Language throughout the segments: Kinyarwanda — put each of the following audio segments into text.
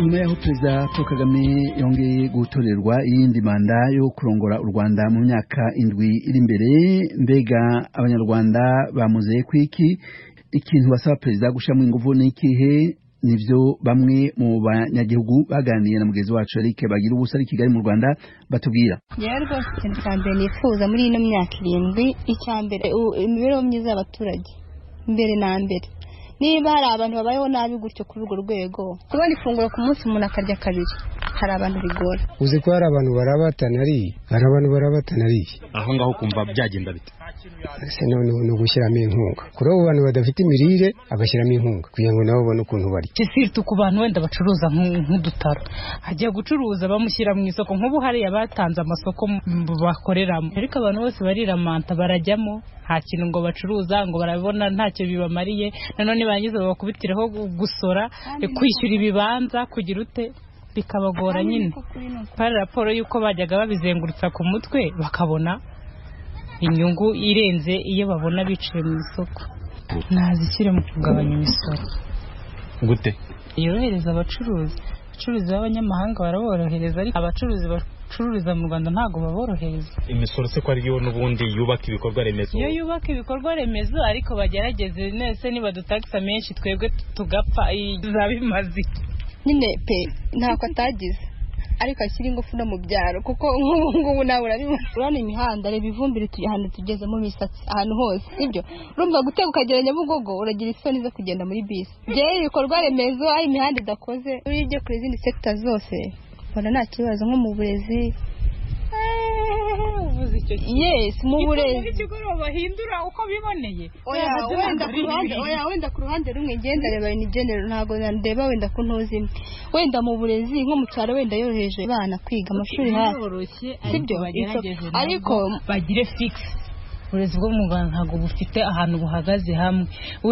nyuma y'aho perezida paul kagame yongeye gutorerwa iyindi manda yo kurongora u rwanda mu myaka indwi iri imbere mbega abanyarwanda bamuzeye ku iki ikintu basaba perezida gushyiramo ingufu ni ikihe nibyo bamwe mu banyagihugu baganiriye na mugenzi wacu Eric bagira ubusa ari Kigali mu Rwanda batubwira yewe rwose ikintu cya mbere nifuza muri ino myaka irindwi icya mbere imibereho myiza y'abaturage mbere na mbere niba hari abantu babayeho nabi gutyo kuri urwo rwego kubona ifunguro ku munsi umuntu akarya kabiri hari abantu bigora uzi ko hari abantu barabatana ariye hari abantu barabatana ariye aho ngaho kumva byagenda bite ese noneho ni ugushyiramo inkunga kuri abo bantu badafite imirire agashyiramo inkunga kugira ngo nabo babone ukuntu barya sirtu ku bantu wenda bacuruza nk'udutaro agiye gucuruza bamushyira mu isoko nk'ubu hariya batanze amasoko bakoreramo ariko abantu bose bariramanta barajyamo nta kintu ngo bacuruza ngo barabona ntacyo bibamariye nanone bangiza babakubitireho gusora kwishyura ibibanza kugira ute bikabagora nyine hari raporo y'uko bajyaga babizengurutsa ku mutwe bakabona inyungu irenze iyo babona biciye mu isoko nazishyire mu kugabanya imisoro gute yorohereza abacuruzi abacuruzi b'abanyamahanga baraborohereza ariko abacuruzi bacururiza mu rwanda ntabwo baborohereza imisoro se ko ariyo n'ubundi yubaka ibikorwa remezo iyo yubaka ibikorwa remezo ariko bagerageze nese nibadutagisa menshi twebwe tugapfa izaba imaze nyine pe ntako atagize ariko ashyira ingufu no mu byaro kuko nk'ubu ngubu nawe urabibona urabona imihanda reba ivumbire ahantu tugeze mu misatsi ahantu hose sibyo urumva gutega ukagera nyabugogo uragira isoni zo kugenda muri bisi byera ibikorwa remezo aho imihanda idakoze ujye ku izindi sekita zose mbona nta kibazo nko mu burezi yes mu burezi ikigoroba hindura uko biboneye oya wenda ku ruhande rumwe ngenda reba ni general ntabwo ndeba wenda ku ntuzi imwe wenda mu burezi nko mu cyaro wenda yoroheje abana kwiga amashuri hasi sibyo ariko bagire fikisi uburezi bwo mu rwanda ntabwo bufite ahantu buhagaze hamwe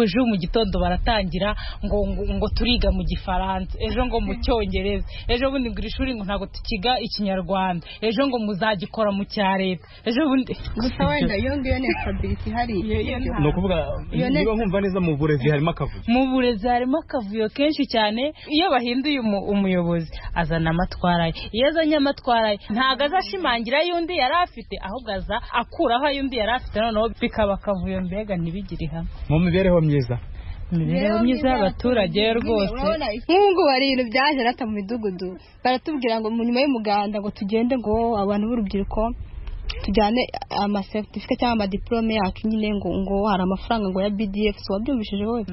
ejo mu gitondo baratangira ngo ngo turiga mu gifaransa ejo ngo mu cyongereza ejo bundi ngo iri shuri ngo ntabwo tukiga ikinyarwanda ejo ngo muzagikora mu cya leta ejo bundi gusa wenda iyo ngiyo ni sitabiliti ihari ni ukuvuga niba nkumva neza mu burezi harimo akavuyo mu burezi harimo akavuyo kenshi cyane iyo bahinduye umuyobozi azana amatwara ye iyo azanye amatwara ye ntabwo azashimangira ay'undi yari afite ahubwo aza akuraho ay'undi yari afite noneho bikaba akavuyo mbega ntibigire hamwe mu mibereho myiza imibereho myiza y'abaturage rwose nk'ubu ngubu hari ibintu byaje nata mu midugudu baratubwira ngo nyuma y'umuganda ngo tugende ngo abantu b'urubyiruko tujyane amaseretifika cyangwa amadiporome yacu nyine ngo ngo hari amafaranga ngo ya bdf wabyumvishije wowe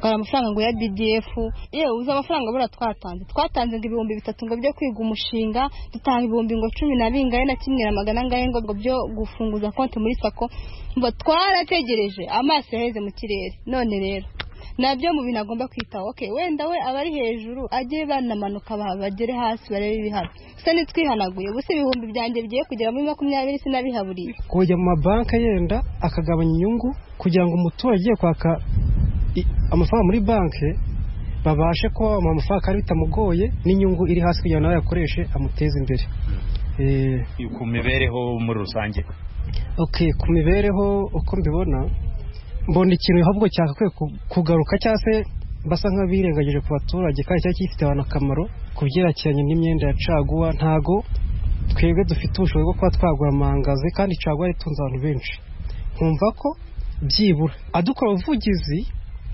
hari amafaranga ngo ya bdf yewe uzi amafaranga buriya twatanze twatanze ngo ibihumbi bitatu ngo byo kwiga umushinga dutanga ibihumbi ngo cumi na bingahe na kimwe na magana angahe ngo byo gufunguza konti muri sako ngo twarategereje amaso yaheze mu kirere none rero nabyo mu bintu agomba kwitaho oke wenda we abari hejuru ajye banamanuka bagere hasi barebe ibihano se ntitwihanaguye ubusa ibihumbi byanjye bigiye kugera muri makumyabiri sinabihaburiye kujya mu mabanki yenda akagabanya inyungu kugira ngo umuturage ugiye kwaka amafaranga muri banki babashe kuba bamuha amafaranga kandi bitamugoye n'inyungu iri hasi kugira ngo nawe yakoreshe amuteze imbere ku mibereho muri rusange oke ku mibereho uko mbibona mbona ikintu ahubwo cyakakwiye kugaruka cyangwa se basa nk'abirengagije ku baturage kandi cyari gifite abantu akamaro ku byerekeranye n'imyenda ya caguwa ntago twebwe dufite ubushobozi bwo kuba twagura amangazi kandi caguwa itunze abantu benshi nkumva ko byibura adukora ubuvugizi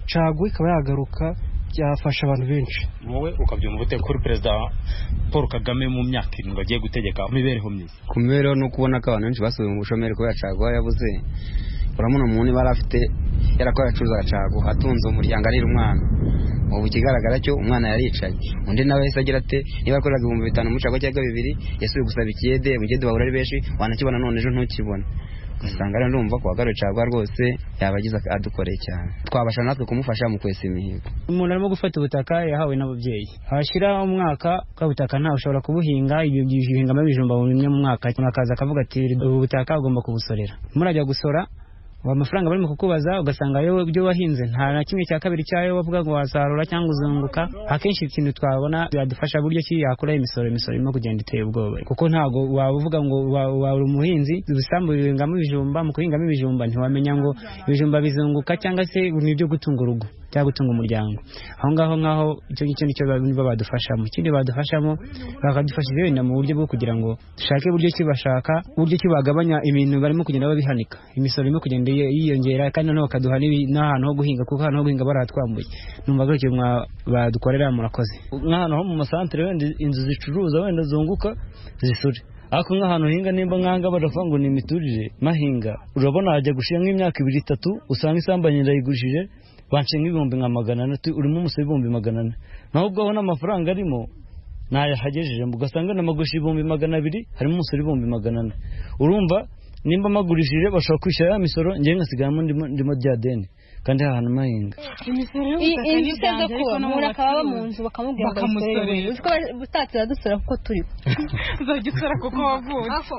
caguwa ikaba yagaruka byafasha abantu benshi wowe ukabyumva ute kuri perezida paul kagame mu myaka irindwi agiye gutegeka imibereho myiza ku mibereho ni uko ubona ko abantu benshi basubiye mu bushomeri kubera caguwa yabuze uramuna umuntu yari afite yarakora acuruza cago atunze umuryango arira umwana ubu ikigaragara cyo umwana yaricaye undi nawe yahise agira ate niba yakoraga ibihumbi bitanu mu cago cyangwa bibiri yasubiye gusaba ikiyede mu gihe duhahura ari benshi wanakibona none ejo ntukibona ugasanga rero ndumva ko wagaruye cago rwose yabagize adukoreye cyane twabasha natwe kumufasha mu kwesa imihigo umuntu arimo gufata ubutaka yahawe n'ababyeyi hashyira umwaka bwa butaka ntawe ushobora kubuhinga ibyo byihingamo ibijumba bimwe mu mwaka akaza akavuga ati ubu butaka agomba kubusorera murajya gusora amafaranga barimo kukubaza ugasanga yewe ibyo wahinze nta na kimwe cya kabiri cyayo wavuga ngo wasarura cyangwa uzunguka akenshi ikintu twabona byadufasha buryo ki yakuraho imisoro imisoro irimo kugenda iteye ubwoba kuko ntabwo waba uvuga ngo waba umuhinzi ibisambu bihingamo ibijumba mu guhingamo ibijumba ntiwamenya ngo ibijumba bizunguka cyangwa se ni ibyo gutunga urugo cyangwa gutunga umuryango aho ngaho nk'aho icyo ngicyo nicyo nibo badufashamo ikindi badufashamo bakadufashije wenda mu buryo bwo kugira ngo dushake uburyo ki bashaka uburyo ki bagabanya ibintu barimo kugenda babihanika imisoro irimo kugenda yiy- yiyongera kandi noneho bakaduha n'ibi- n'ahantu ho guhinga kuko ahantu ho guhinga baratwambuye numva gutyo mwa- badukorera murakoze nk'ahantu ho mu masantere wenda inzu zicuruza wenda zunguka zisure ariko nk'ahantu hinga nimba nkanga baravuga ngo ni imiturire mahinga urabona hajya gushira nk'imyaka ibiri itatu usanga isambu ndayigurishije bance nk'ibihumbi nka magana ane tu- urimo umusoro ibihumbi magana ane naho ubwo aho n'amafaranga arimo ntayahagejeje ugasanga namagurisha ibihumbi magana abiri harimo umusoro ibihumbi magana ane urumva nimba magurishije bashobora kwishyura ya misoro njyewe ngasigaramo ndimo- ndimo rya deni kandi hahana mahinga inzu zo kuba umuntu akaba mu nzu bakamubwira ngo Bakamusorera. usorere utatse iradusora kuko turiho uzajya usora kuko wavutse Ako,